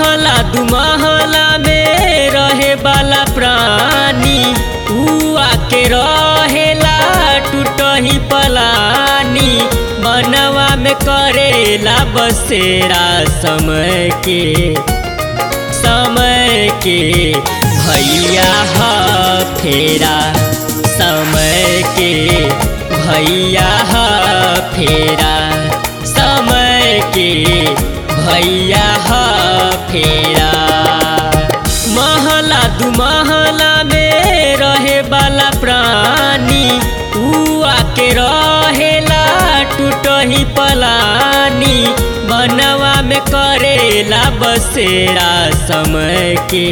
महला दू महला में रहे वाला प्राणी ऊ आके रहेला टूटही पलानी बनवा में करेला बसेरा समय के समय के भैया ह फेरा समय के भैया ह फेरा समय के भैया ह फेरा महला दू महला में रहे वाला प्राणी ऊ आके रहेला टूटही पलानी बनवा में करेला बसेरा समय के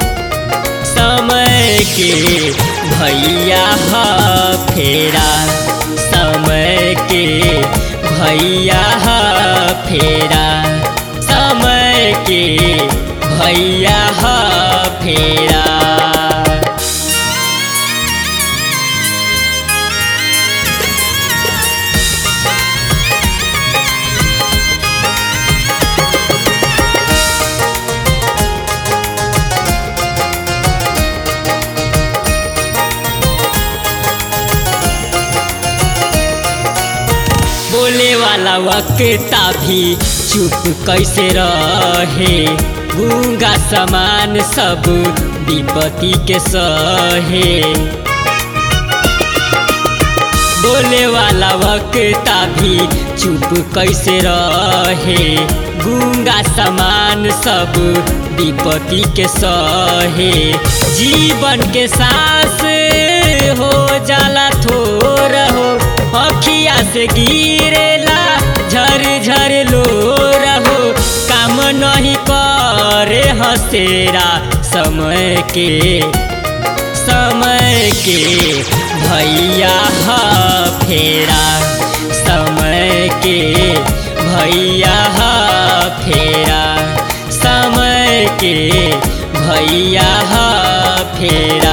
समय के भैया ह फेरा समय के भैया ह फेरा समय के भैया ह फेरा बोले वाला वक्ता भी चुप कैसे रहे गूंगा समान सब विपत्ति के सहे बोले वाला वक्ता भी चुप कैसे रहे गूंगा समान सब विपत्ति के सहे जीवन के सांस हो जाला थोर हो अखिया से गिरेला झर झर लो रहो काम नहीं करे हसेरा समय के समय के भैया ह फेरा समय के भैया ह फेरा समय के भैया ह फेरा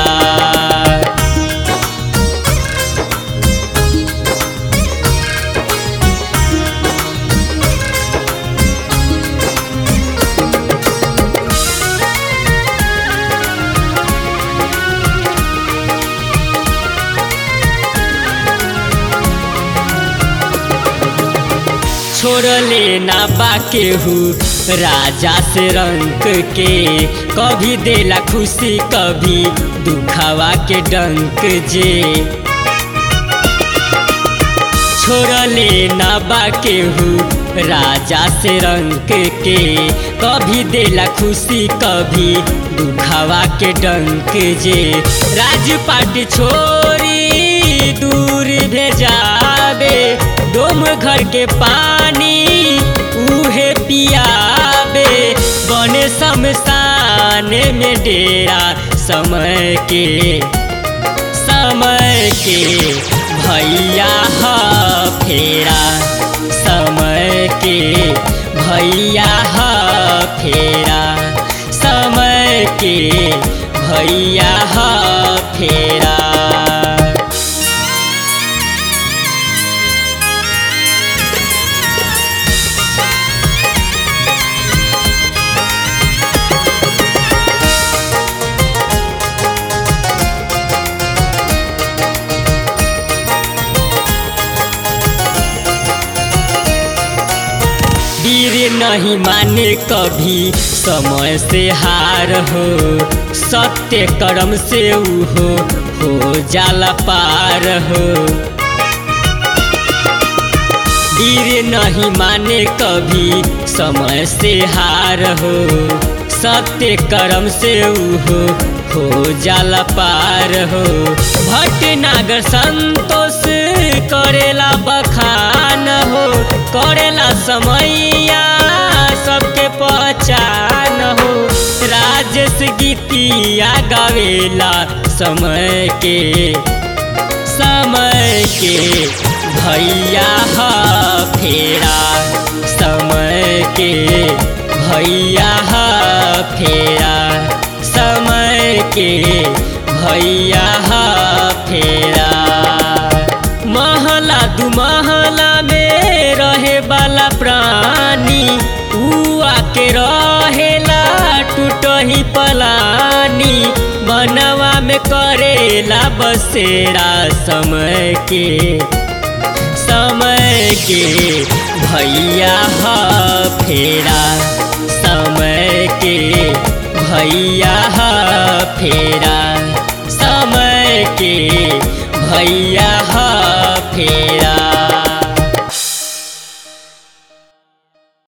छोड़ले ना बाकेहू राजा से रंग के कभी देला खुशी कभी दुखावा के डंक जे छोड़ले ना बाकेहू राजा से रंग के कभी देला खुशी कभी दुखावा के डंक जे राजपाट छोरी दूर भेजावे डोम घर के पानी उहे पियाबे बने शमशान में डेरा समय के समय के भैया ह फेरा समय के भैया ह फेरा समय के भैया ह फेरा वीर नहीं माने कभी समय से हार हो सत्य कर्म से हो हो जाला पार हो वीर नहीं माने कभी समय से हार हो सत्य कर्म से हो हो जाला पार हो भटनागर संतोष करेला बखान हो करेला समैया सबके पहचान हो राजेश गीतिया गावेला समय के समय के भैया ह फेरा समय के भैया ह फेरा समय के भैया ह फेरा महला दू महला में रहे वाला प्राणी ऊ आके रहेला मनवा में करेला बसेरा समय के समय के भैया ह फेरा समय के भैया ह फेरा समय के भैया